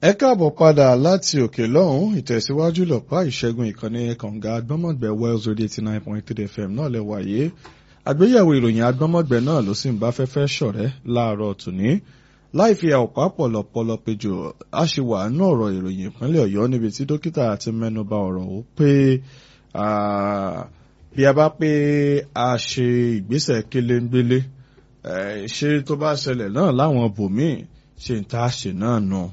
ẹ káàbọ̀ padà láti òkè lọ́hùn ìtẹ̀síwájú lọ́pàá ìṣẹ́gun ìkànnì kànga agbọ́mọ̀gbẹ́ wells radio eighty nine point three fm náà lẹ wáyé àgbéyẹ̀wò ìròyìn agbọ́mọ̀gbẹ́ náà ló sì ń bá fẹ́fẹ́ ṣọ̀rẹ́ láàárọ̀ tòní láì fi àwòpá pọ̀lọpọ̀lọ péjọ a ṣì wà nínú ọ̀rọ̀ ìròyìn ìpínlẹ̀ ọ̀yọ́ níbi tí dókítà ti mẹ́nuba ọ̀rọ̀ ó pé bí a bá pé a ṣe ìgbésẹ̀ kéléńgbélé ṣé tó bá ṣẹlẹ̀ náà láwọn bòmíì ṣe ń tá a ṣe náà nù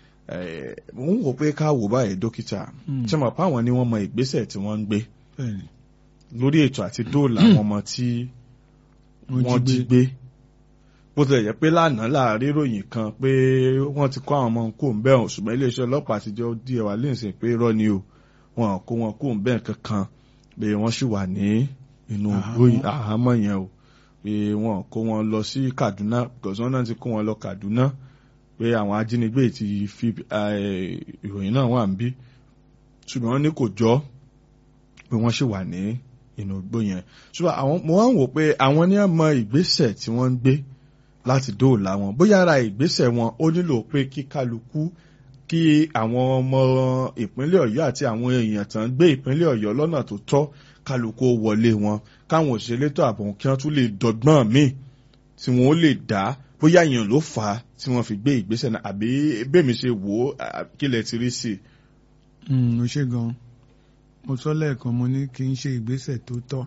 mo ń wò pé ká wò báyìí dókítà tí mo pa àwọn ni wọ́n mọ ìgbésẹ̀ tí wọ́n ń gbé lórí ètò àti dóòlà àwọn ọmọ tí wọ́n jí gbé bó tilẹ̀ jẹ́ pé lánàá láàrin ìròyìn kan pé wọ́n ti kó àwọn ọmọ kó ń bẹ̀rùn ṣùgbọ́n iléeṣẹ́ ọlọ́pàá ti jẹ́ díẹ̀ wá lẹ́sìn pé irọ́ ni o wọn kó wọn kó ń bẹ̀rùn kankan pé wọ́n sì wà ní inú àhámọ́ yẹn o pé wọn kó wọn lọ sí Kaduna because wọ́n náà ti kó wọn lọ Kaduna pé àwọn ajínigbé ti fi ìròyìn náà wà ń bí ṣùgbọ́n wọ́n ní kò jọ pé wọ́n sì wà ní inú igbó yẹn ṣùgbọ́n àwọn mo wá ń wò pé àwọn ní àmọ́ ìgbésẹ̀ tí wọ́n ń gbé láti dóòlà wọn bóyá ara ìgbésẹ̀ wọn ó nílò pé kí kálukú kí àwọn ọmọ ìpínlẹ̀ Ọ̀yọ́ àti àwọn èèyàn tán gbé ìpínlẹ̀ Ọ̀yọ́ lọ́nà tó tọ́ kálukú wọlé wọn káwọn òṣèlétò ààbò kí wọ́n tún lè dọ́gbọ́n míì tí wọ́n ó lè dá bóyá èèyàn ló fà á tí wọ́n fi gbé ìgbésẹ̀ náà àbí bẹ́ẹ̀mi ṣe wò ó kí lẹ ti rí sí i. mo ṣe gan mo sọ lẹ́ẹ̀kan mo ní kí n ṣe ìgbésẹ̀ tó tọ́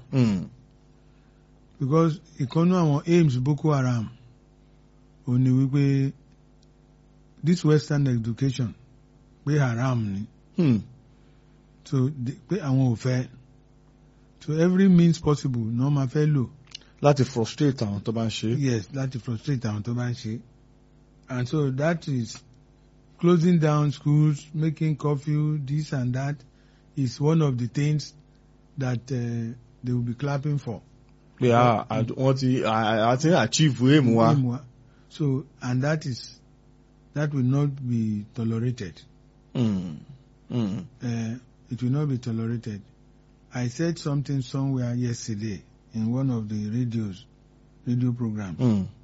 because ìkànnú àwọn aims Boko Haram ò ní wípé this western education pé haram ni Hmm. so pé àwọn ò fẹ́ so every means possible ní wọ́n máa fẹ́ lò láti frustrate àwọn tó bá ń ṣe. yes láti frustrate àwọn tó bá ń ṣe and so that is closing down schools making curfew this and that is one of the things that uh, they will be clapping for. pé wọ́n ti àti achieve aim wa. Aim wa. so and that is that will not be tolerated. Mm. Mm. Uh, it will not be tolerated. I said something somewhere yesterday in one of the radios, radio programs. Mm.